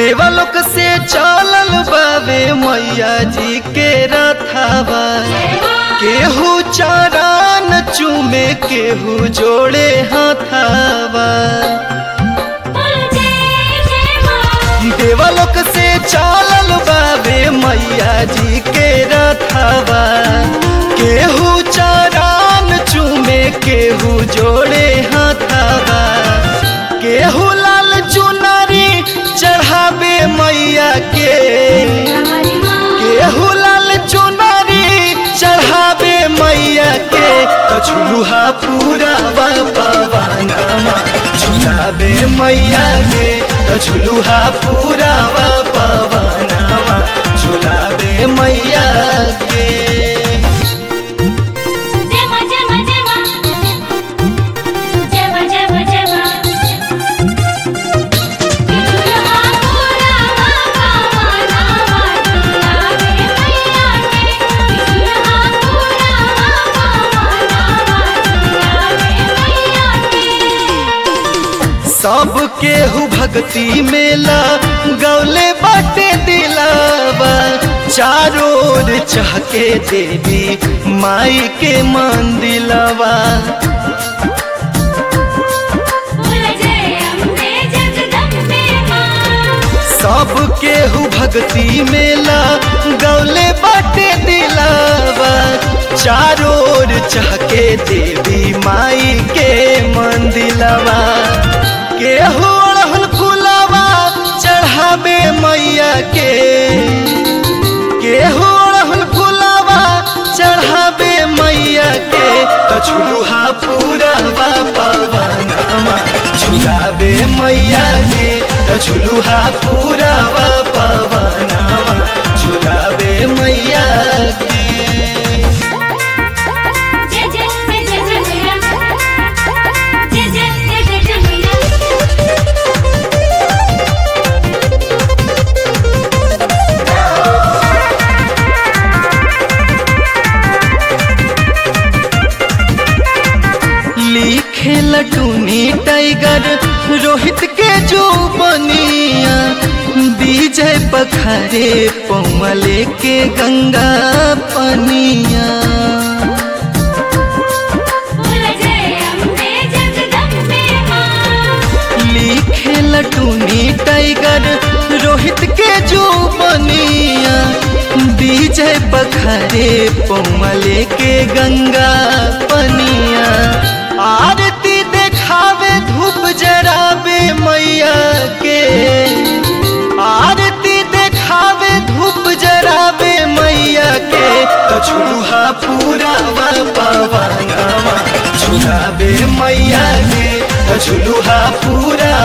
देवलोक से चलल बावे मैया जी के रथावा केहू चरण चूमे केहू जोड़े हाथावा देवलोक से चलल बावे मैया जी के रथावा केहू चरण चूमे केहू जोड़े हाथावा केहू लाल चुनरी चढ़ावे मैया के केहू लाल चुनरी चढ़ावे मैया के तो झुलुहा पूरा पवाना झुलावे मैया के तो झुलुहा पूरा पवाना झुलावे मैया के जेमा जेमा जेमा जेमा जेमा जेमा दुल्हा पूरा पावाना दुल्हावे मैया के दुल्हा पूरा पावाना दुल्हावे मैया के सब केहू भक्ति मेला गौले बाटे दिलावा चारों ओर चहके देवी माई के मंदिलवा बोल जय अम्बे जगदम्बे मां सब केहू भक्ति मेला गौले बाटे दिलावा चारों ओर चहके देवी माई के मंदिलवा केहू अड़हुल फुलवा चढ़ावे मैया के केहू अड़हुल फुलवा चढ़ावे मैया के तो झुलुहा पूरा पवनमा झुलावे मैया के तो झुलुहा पूरा पवनमा झुलावे मैया के जय जय जय जय जय मैया जय जय जय जय जय मैया लिखे लटूनी टाइगर रोहित के जो बनिया विजय पखरे पौमले के गंगा पनिया बोल जय अम्बे जगदम्बे मां लिखे लटूनी टाइगर रोहित के जो बनिया विजय पखरे पौमले के गंगा पनिया आरती देखावे धूप जरावे मैया के आरती देखावे धूप जरावे मैया के तो झुलुहा पूरा पवनवा झुलावे मैया के तो झुलुहा पूरा